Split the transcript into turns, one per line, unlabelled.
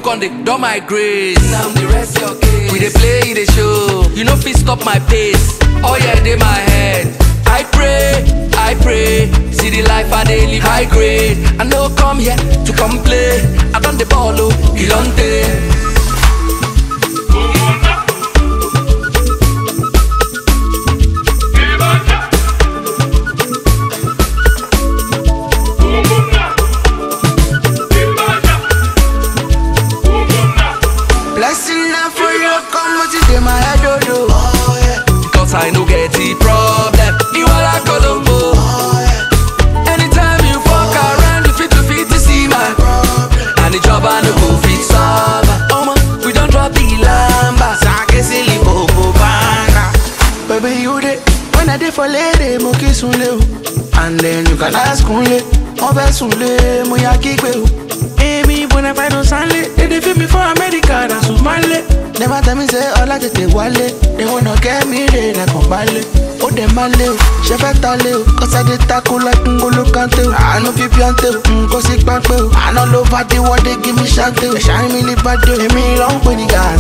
con dey don my grace. Now the rest your case. We dey play the show. You no fit stop my pace. Oh yeah, dey my head. I pray, I pray. See the life I dey live high grade. I no come here to complain. I don the ball oh, Ilonte.
Blessing now for you, come what it in my head, oh, oh. oh yeah.
Cause I no get the problem. You are like Colombo.
Oh yeah.
Anytime you fuck around, you fit to fit to see my
Problem.
And the job I no go fit solve. Oh man, we don't drop the lamba.
Sake silly bobo banga. Baby, you dey when I dey for lady, mo kiss unle o. And then you can ask unle, mo fẹ́ sunle, mo ya kígbe o. Èmi bona fide sanle, they dey feel me for America, na Sumale. Never tell me say ọlá tètè wálé, they wanna get me re lẹ́kàn balẹ̀. Ó dẹ̀ máa lé o, ṣe fẹ́ ta lé o, kọ́sádé tako like ngolo kante o. Àánú fi píọ́ntè o, nǹkan sí pápẹ́ o. Àná ló bá dé wọ́dé give me ṣáńtè o. Ẹ̀ṣá mi lè bá dé o, èmi ló ń pè ní gàá.